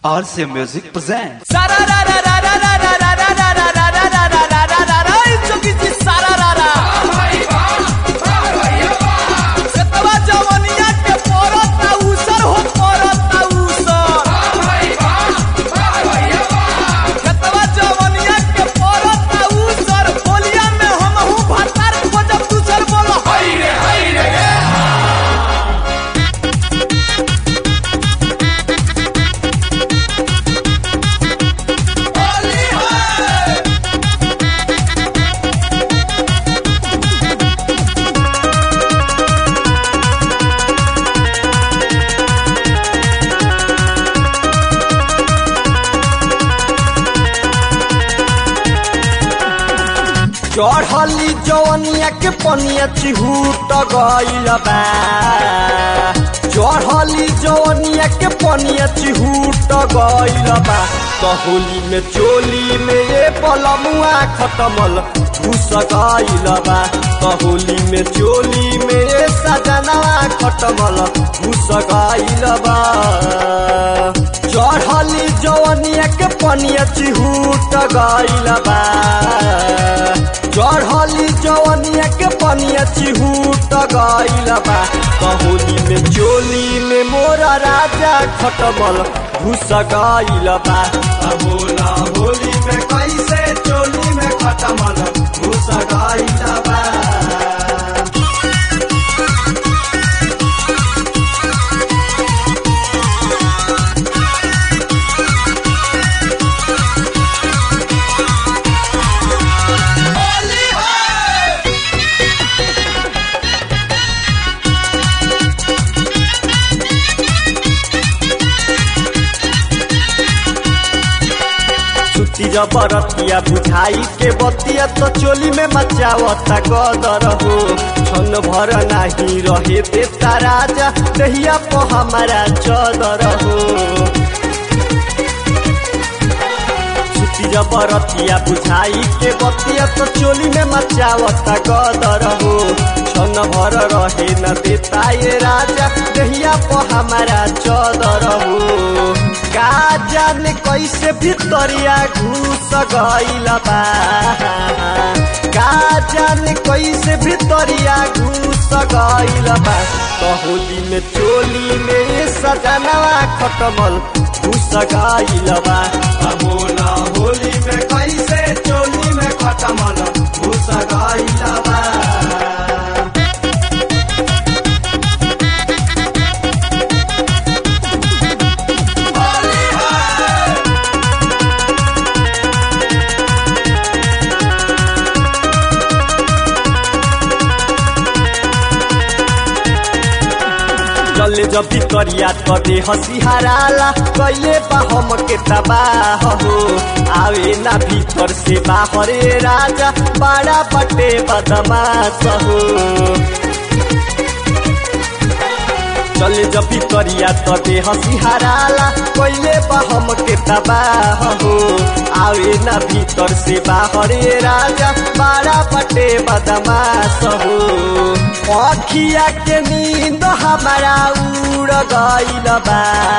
RC Music presents. चढ़ली जवनिया के पनिया चिहूट गईल बा चढ़ली जवनिया के पनिया चिहूट गईल बा कहोली में चोली में ये पलमुआ खटमल घुस गईल बा कहोली में चोली में ये सजनवा खटमल घुस गईल बा चढ़ली जवनिया के पनिया चिहूट गईल बा चढ़ली जवनिया के पनिया चिहूट गईल बा कहोली में चोली में मोरा राजा खटमल घुस गईल बा बोला होली में कैसे चोली में खटमल घुस गईल बा सुती जबरतिया बुझाई के बतिया तो चोली में मचावता गदर हो छन भर नाही रहे देता राजा दहिया को हमारा चदर हो सुती जबरतिया बुझाई के बतिया तो चोली में मचावता गदर हो छन भर रहे न देता ये राजा दहिया को हमारा चदर हो का जाने कैसे भितरिया घुस गईल बा का जाने कैसे भितरिया घुस गईल बा कहोली में चोली में सजनवा खटमल घुस गईल बा बोला होली में कैसे चोली में खटमल घुस गईल बा चले जब करिया तो दे हसी हराला कैले बा हम के तबाह हो आवे ना भीतर से बाहरे राजा बड़ा बटे बदमाश हो चले जब करिया तो दे हसी हराला कैले बा हम के तबाह हो आवे ना भीतर से बाहरे राजा बड़ा बटे बदमाश हो अखिया के नींद हमारा उड़ गईल बा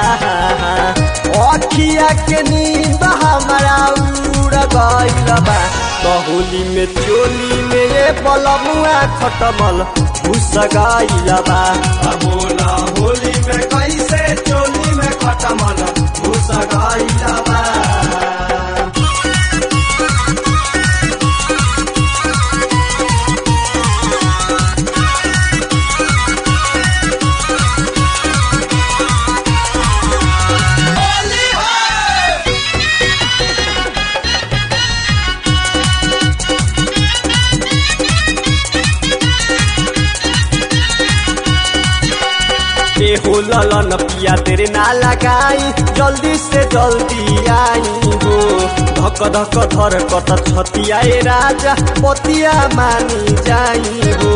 अखिया के नींद हमारा उड़ गईल बा कहोली में चोली में ये बलमुआ खटमल घुस गईल बा बोला होली में कैसे चोली में खटमल घुस गईल बा के हो ललन पिया तेरे ना लगाई जल्दी से जल्दी आई हो धक धक धर कत छतियाए राजा पतिया मानी जाई हो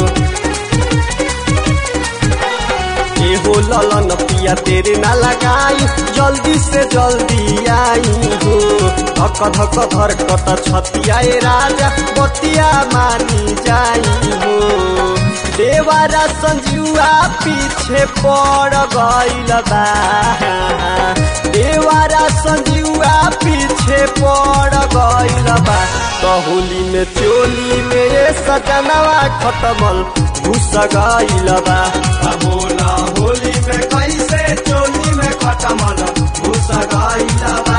के हो ललन पिया तेरे ना लगाई जल्दी से जल्दी आई हो धक धक धर कत छतियाए राजा पतिया मानी जाई हो देवारा संजुआ पीछे पड़ गईल बा देवा तो होली में चोली में ये सजनवा खटमल घुस गईल बा बोला होली में कैसे चोली में खटमल घुस गईल बा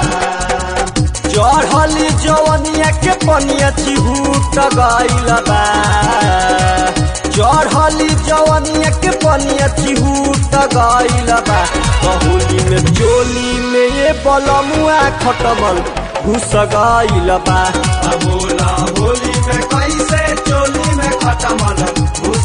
चढ़ली जवनिया के पनिया चिहूट गईल बा चढ़ली जवनिया के पनिया चिहूट गईल बा होली में चोली में ये बलमुआ खटमल घुस गईल बा बोला होली में कैसे चोली में खटमल घुस